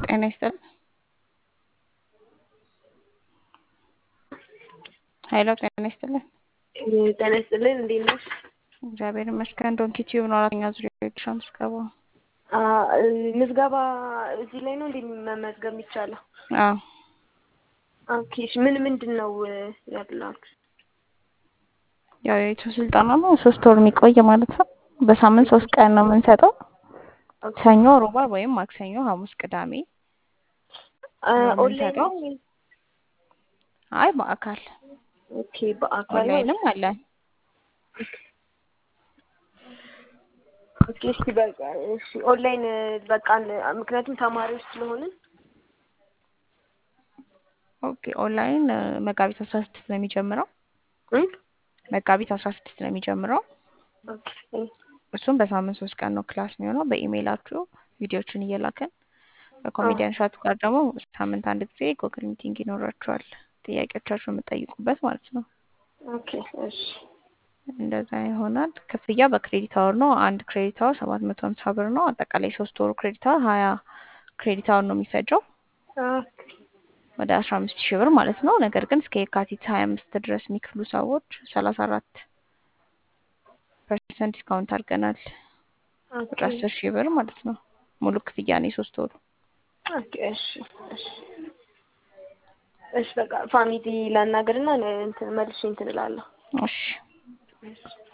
ጤና ይስጥልኝ። ሀይሎ ጤና ይስጥልኝ። ጤና ይስጥልኝ። እንዴት ነሽ? እግዚአብሔር ይመስገን። ዶንኪ ቲዩብ ነው አራተኛ ዙሪያ የድርሻ ምዝገባ። ምዝገባ እዚህ ላይ ነው እንዴ መመዝገብ የሚቻለው? አዎ ኦኬ። እሺ ምን ምንድን ነው ያላችሁ? ያው የዩቱብ ስልጠና ነው ሶስት ወር የሚቆይ ማለት ነው። በሳምንት ሶስት ቀን ነው የምንሰጠው። ሰኞ፣ ሮባ ወይም ማክሰኞ፣ ሐሙስ፣ ቅዳሜ ነው ኦንላይን የምንሰጠው። ነው? አይ በአካል ኦኬ። በአካል ነው? ኦንላይንም አለን። ኦኬ። እሺ በቃ እሺ ኦንላይን በቃ ምክንያቱም ተማሪዎች ስለሆንን ኦኬ ኦንላይን እ፣ መጋቢት አስራ ስድስት ነው የሚጀምረው። እ? መጋቢት አስራ ስድስት ነው የሚጀምረው። ኦኬ እሱም በሳምንት ሶስት ቀን ነው ክላስ የሚሆነው። በኢሜይላችሁ ቪዲዮችን እየላከን ከኮሜዲያን ሻቱ ጋር ደግሞ ሳምንት አንድ ጊዜ ጉግል ሚቲንግ ይኖራችኋል። ጥያቄዎቻችሁ የምጠይቁበት ማለት ነው። ኦኬ። እሺ እንደዛ ይሆናል። ክፍያ በክሬዲት አወር ነው። አንድ ክሬዲት አወር ሰባት መቶ ሀምሳ ብር ነው። አጠቃላይ ሶስት ወሩ ክሬዲት አወር ሀያ ክሬዲት አወር ነው የሚፈጀው ኦኬ። ወደ አስራ አምስት ሺህ ብር ማለት ነው። ነገር ግን እስከ የካቲት ሀያ አምስት ድረስ የሚክፍሉ ሰዎች ሰላሳ አራት ፐርሰንት ዲስካውንት አድርገናል። ወደ ኦኬ። አስር ሺህ ብር ማለት ነው። ሙሉ ክፍያ ነው የሶስት ወሩ። ኦኬ። እሺ እሺ እሺ በቃ ፋሚሊ ላናግርና እንትን መልሼ እንትን እላለሁ። እሺ እሺ